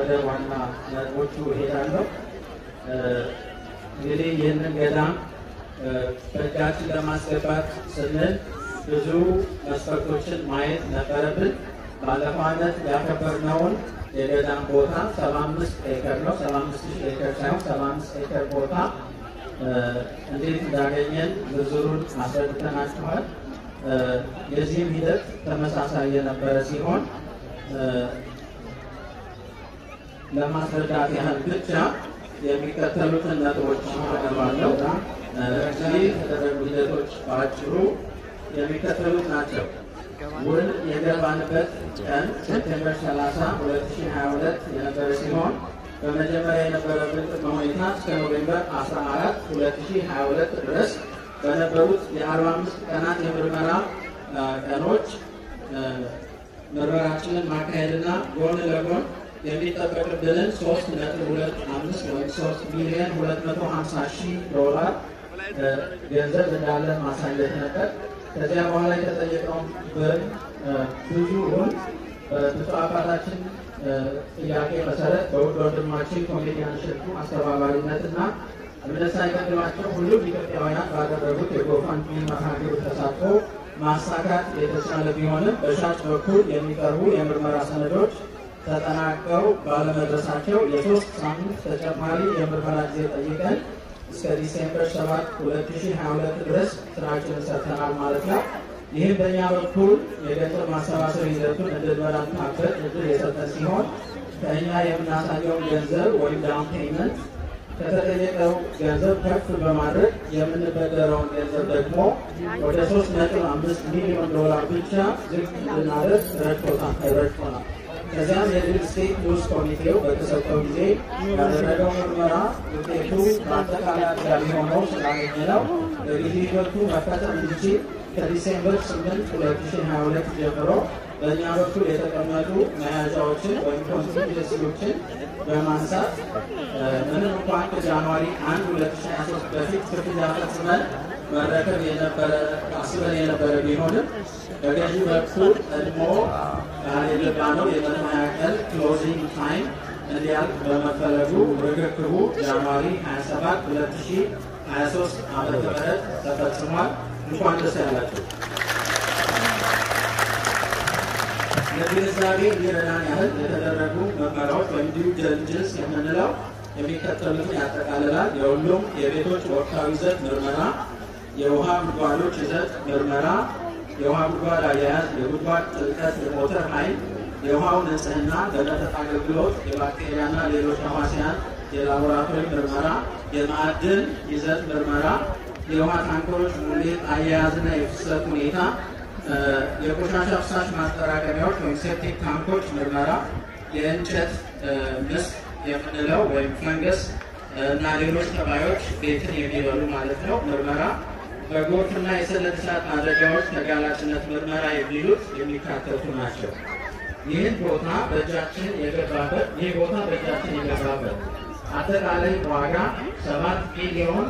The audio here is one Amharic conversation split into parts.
ወደ ዋና ነጥቦቹ እሄዳለሁ። እንግዲህ ይህንን ገዳም በእጃችን ለማስገባት ስንል ብዙ መስፈርቶችን ማየት ነበረብን። ባለፈው ዓመት ያከበርነውን የገዳም ቦታ 75 ኤከር ነው። 75 ሺህ ኤከር ሳይሆን 75 ኤከር ቦታ እንዴት እንዳገኘን ዝርዝሩን አስረድተናችኋል። የዚህም ሂደት ተመሳሳይ የነበረ ሲሆን ለማስረዳት ያህል ብቻ የሚከተሉትን ነጥቦች አቀርባለሁ። እነዚህ የተደረጉ ሂደቶች በአጭሩ የሚከተሉት ናቸው። ውል የገባንበት ቀን ሴፕቴምበር 30 2022 የነበረ ሲሆን በመጀመሪያ የነበረብን ቅድመ ሁኔታ እስከ ኖቬምበር 14 2022 ድረስ በነበሩት የ45 ቀናት የምርመራ ቀኖች ምርመራችንን ማካሄድና ጎን ለጎን የሚጠበቅብንን 3.25 ወይም 3 ሚሊዮን 250 ሺህ ዶላር ገንዘብ እንዳለ ማሳየት ነበር። ከዚያ በኋላ የተጠየቀውን ብር ብዙውን በብፁዕ አባታችን ጥያቄ መሰረት በውድ ወንድማችን ኮሜዲያን እሸቱ አስተባባሪነትና እምነት ሳይቀድማቸው ሁሉም ኢትዮጵያውያን ባደረጉት የጎፋንድሚ መርሃ ግብር ተሳትፎ ማሳካት የተቻለ ቢሆንም በሻጭ በኩል የሚቀርቡ የምርመራ ሰነዶች ተጠናቀው ባለመድረሳቸው የሶስት ሳምንት ተጨማሪ የምርመራ ጊዜ ጠይቀን እስከ ዲሴምበር 7 2022 ድረስ ስራችንን ሰርተናል ማለት ነው። ይህም በእኛ በኩል የገንዘብ ማሰባሰብ ሂደቱን እንድንበረታበት እድል የሰጠ ሲሆን ከእኛ የምናሳየውን ገንዘብ ወይም ዳውን ፔይመንት ከተጠየቀው ገንዘብ ከፍ በማድረግ የምንበደረውን ገንዘብ ደግሞ ወደ 3.5 ሚሊዮን ዶላር ብቻ ዝቅ እንድናደርግ ረድቶናል። ከዚያም የሪል ስቴት ንዑስ ኮሚቴው በተሰጠው ጊዜ ያደረገው ምርመራ ውጤቱ በአጠቃላይ አጥጋቢ ሆኖ ስላገኘ ነው በጊዜ ሂደቱ መፈጸም እንዲችል ከዲሴምበር 8 2022 ጀምሮ በእኛ በኩል የተቀመጡ መያዣዎችን ወይም ኮንቲንጀንሲዎችን በማንሳት ምንም እንኳን ከጃንዋሪ 1 2023 በፊት ክፍያ ፈጽመን መረከብ የነበረ አስበን የነበረ ቢሆንም በገዢ በኩል ቀድሞ የገባነው የመቶ ቀን ክሎዚንግ ታይም እንዲያልቅ በመፈለጉ ርክክቡ ጃንዋሪ 27 2023 ዓመተ ምህረት ተፈጽሟል። እንኳን ደስ ያላችሁ። ለግንዛቤ እንዲረዳን ያህል የተደረጉ ምርመራዎች ወይም ዲው ዲሊጀንስ የምንለው የሚከተሉትን ያጠቃልላል። የሁሉም የቤቶች ወቅታዊ ይዘት ምርመራ፣ የውሃ ጉድጓዶች ይዘት ምርመራ፣ የውሃ ጉድጓድ አያያዝ፣ የጉድጓድ ጥልቀት፣ የሞተር ኃይል፣ የውሃው ንጽህና፣ ለመጠጥ አገልግሎት፣ የባክቴሪያና ሌሎች ተዋሲያን የላቦራቶሪ ምርመራ፣ የማዕድን ይዘት ምርመራ፣ የውሃ ታንከሮች ሙሌት አያያዝና የፍሰት ሁኔታ፣ የቆሻሻ ፍሳሽ ማጠራቀሚያዎች ወይም ሴፕቲክ ታንኮች ምርመራ፣ የእንጨት ምስክ የምንለው ወይም ፈንገስ እና ሌሎች ተባዮች ቤትን የሚበሉ ማለት ነው ምርመራ፣ በጎርፍና የሰደድ እሳት አደጋዎች ተጋላጭነት ምርመራ የሚሉት የሚካተቱ ናቸው። ይህን ቦታ በእጃችን የገባበት ይህ ቦታ በእጃችን የገባበት አጠቃላይ ዋጋ 7 ሚሊዮን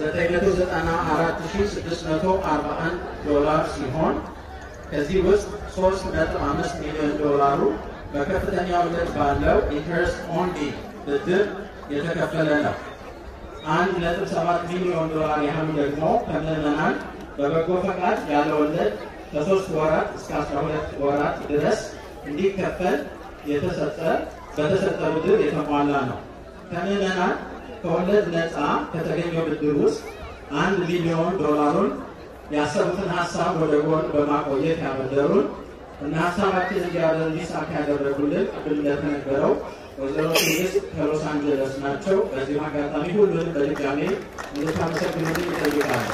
994641 ዶላር ሲሆን ከዚህ ውስጥ 3.5 ሚሊዮን ዶላሩ በከፍተኛ ወለድ ባለው ኢንተረስት ኦንሊ ብድር የተከፈለ ነው። 1.7 ሚሊዮን ዶላር ያህሉ ደግሞ ከምዕመናን በበጎ ፈቃድ ያለ ወለድ ከሶስት ወራት እስከ 12 ወራት ድረስ እንዲከፈል የተሰጠ በተሰጠ ብድር የተሟላ ነው። ከምዕመናን ከወለድ ነፃ ከተገኘው ብድር ውስጥ አንድ ሚሊዮን ዶላሩን ያሰቡትን ሀሳብ ወደ ጎን በማቆየት ያበደሩን እና ሀሳባችን እንዲሳካ ያደረጉልን ቅድም እንደተነገረው ወይዘሮ ትዕግስት ከሎስ አንጀለስ ናቸው። በዚሁ አጋጣሚ ሁሉንም በድጋሜ እንድታመሰግኑልኝ ይጠይቃሉ።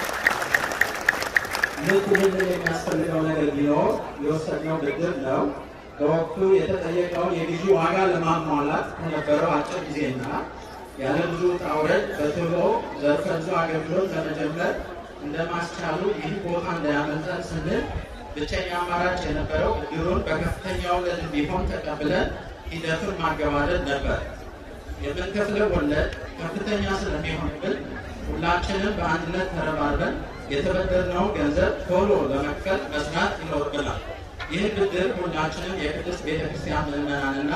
ልክ ይህንን የሚያስፈልገው ነገር ቢኖር የወሰድነው ብድር ነው። በወቅቱ የተጠየቀውን የግዢ ዋጋ ለማሟላት ከነበረው አጭር ጊዜና ያለ ብዙ ውጣ ውረድ በቶሎ ዘርፈ ብዙ አገልግሎት ለመጀመር እንደማስቻሉ ይህ ቦታ እንዳያመልጠን ስንል ብቸኛ አማራጭ የነበረው ብድሩን በከፍተኛ ወለድ ቢሆን ተቀብለን ሂደቱን ማገባደድ ነበር። የምንከፍለው ወለድ ከፍተኛ ስለሚሆንብን ሁላችንም በአንድነት ተረባርበን የተበደርነውን ገንዘብ ቶሎ ለመክፈል መስራት ይኖርብናል። ይህ ብድር ሁላችንም የቅድስት ቤተክርስቲያን ምዕመናንና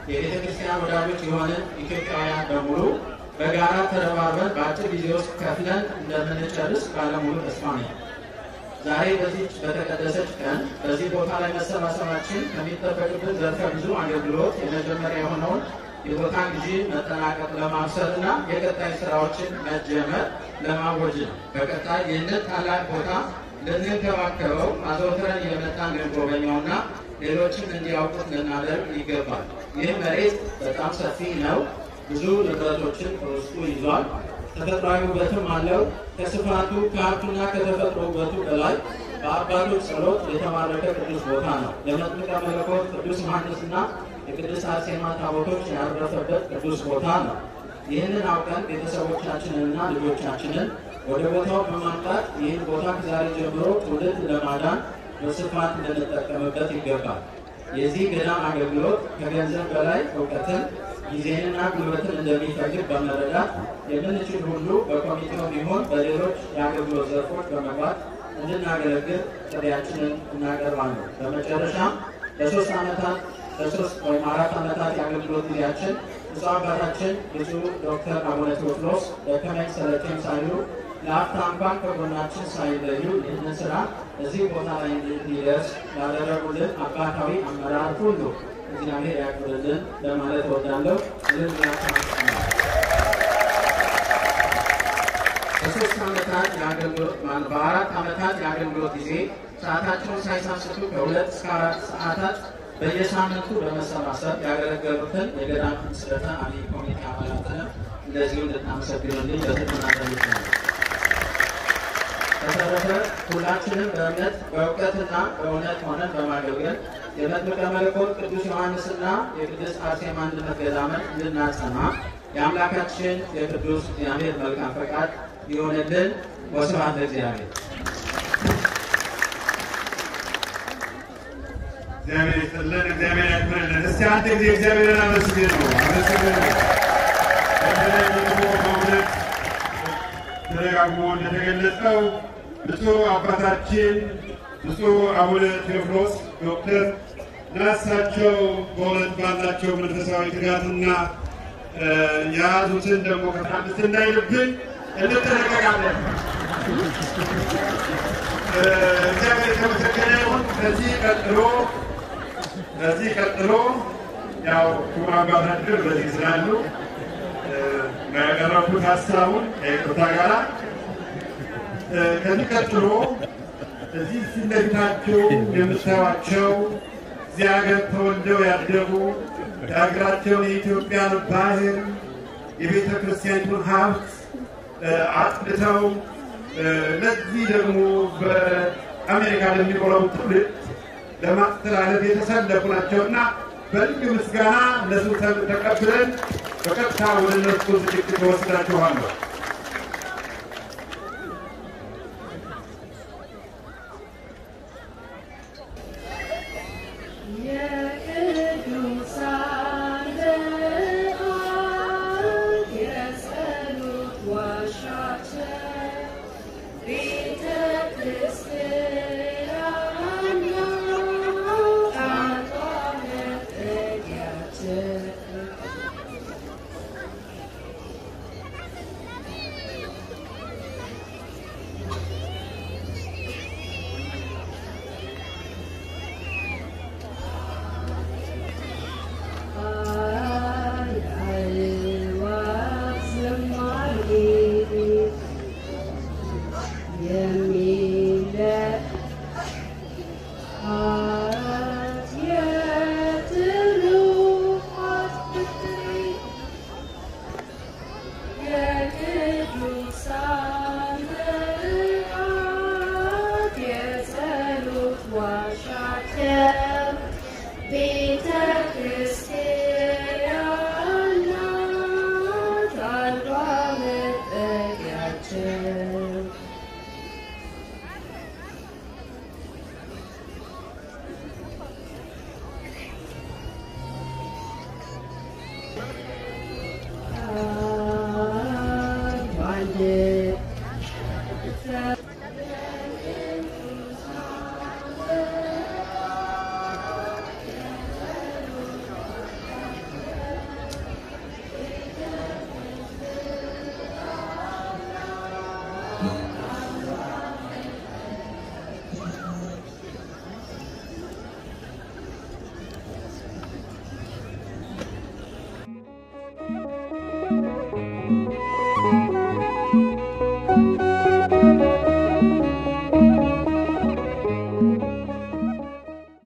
የቤተ ክርስቲያን ወዳጆች የሆንን ኢትዮጵያውያን በሙሉ በጋራ ተረባርበን በአጭር ጊዜ ውስጥ ከፍለን እንደምንጨርስ ባለሙሉ ተስፋ ነኝ። ዛሬ በዚች በተቀደሰች ቀን በዚህ ቦታ ላይ መሰባሰባችን ከሚጠበቅብን ዘርፈ ብዙ አገልግሎት የመጀመሪያ የሆነውን የቦታ ግዢ መጠናቀቅ ለማብሰር እና የቀጣይ ስራዎችን መጀመር ለማወጅ ነው። በቀጣይ ይህንን ታላቅ ቦታ ልንንከባከበው አዘውትረን እየመጣን ልንጎበኘውና ሌሎችም እንዲያውቁት ልናደርግ ይገባል። ይህ መሬት በጣም ሰፊ ነው። ብዙ ንብረቶችን በውስጡ ይዟል። ተፈጥሯዊ ውበትም አለው። ከስፋቱ ከሀብቱና ከተፈጥሮ ውበቱ በላይ በአባቶች ጸሎት የተባረከ ቅዱስ ቦታ ነው። የመጥምቀ መለኮት ቅዱስ ዮሐንስና የቅድስት አርሴማ ታቦቶች ያረፈበት ቅዱስ ቦታ ነው። ይህንን አውቀን ቤተሰቦቻችንንና ልጆቻችንን ወደ ቦታው በማምጣት ይህን ቦታ ከዛሬ ጀምሮ ትውልድ ለማዳን በስፋት ልንጠቀምበት ይገባል። የዚህ ገዳም አገልግሎት ከገንዘብ በላይ እውቀትን ጊዜንና ጉልበትን እንደሚፈልግ በመረዳት የምንችል ሁሉ በኮሚቴው ቢሆን በሌሎች የአገልግሎት ዘርፎች በመግባት እንድናገለግል ጥሪያችንን እናቀርባለን። በመጨረሻም ለሶስት ዓመታት ለሶስት ወይም አራት ዓመታት የአገልግሎት ጊዜያችን ብፁዕ አባታችን ብፁዕ ዶክተር አቡነ ቴዎፍሎስ ደከመኝ ሰለቸኝ ሳይሉ ለአፍታ እንኳን ከጎናችን ሳይለዩ ይህንን ስራ እዚህ ቦታ ላይ እንዲደርስ ያደረጉልን አባታዊ አመራር ሁሉ እግዚአብሔር ያክብርልን ለማለት እወዳለሁ። በሶስት ዓመታት የአገልግሎት በአራት ዓመታት የአገልግሎት ጊዜ ሰዓታቸውን ሳይሳስቱ ከሁለት እስከ አራት ሰዓታት በየሳምንቱ በመሰባሰብ ያገለገሉትን የገዳም ምስረታ አብይ ኮሚቴ አባላትንም እንደዚሁ እንድናመሰግኑልኝ በትህትና እጠይቃለሁ። በተረፈ ሁላችንም በእምነት በእውቀትና በእውነት ሆነን በማገልገል የመጥምቀ መለኮት ቅዱስ ዮሐንስና የቅድስት አርሴማ አንድነት ገዳምን እንድናጸና የአምላካችን የቅዱስ እግዚአብሔር መልካም ፈቃድ ይሆንልን። ወስብሐት ለእግዚአብሔር። እግዚአብሔር ይስጥልን፣ እግዚአብሔር ያክብርልን። እስቲ አንድ ጊዜ እግዚአብሔርን አመስግኑ፣ አመስግኑ። በተለይ ደግሞ በእውነት ተደጋግሞ እንደተገለጸው ብፁዕ አባታችን ብፁዕ አቡነ ቴዎፍሎስ ዶክተር ናሳቸው በእውነት ባላቸው መንፈሳዊ ትጋትና የያዙትን ደግሞ ከአምስት እንዳይልብን እንጠነቀቃለን። እግዚአብሔር የተመሰገነ ይሁን። ከዚህ ቀጥሎ ከዚህ ቀጥሎ ያው ክቡር አባታችን በዚህ ስላሉ ያቀረቡት ሀሳቡን ከይቅርታ ጋራ ከዚህ ቀጥሎ እዚህ ፊት ለፊታቸው የምታዩቸው እዚህ ሀገር ተወልደው ያደጉ የሀገራቸውን የኢትዮጵያን ባህል የቤተ ክርስቲያኒቱን ሀብት አጥንተው ለዚህ ደግሞ በአሜሪካ ለሚኖረው ትውልድ ለማስተላለፍ የተሰለፉ ናቸውና በልዩ ምስጋና እነሱ ተቀብለን በቀጥታ ወደ እነሱ ዝግጅት ወስዳችኋለሁ። Yeah.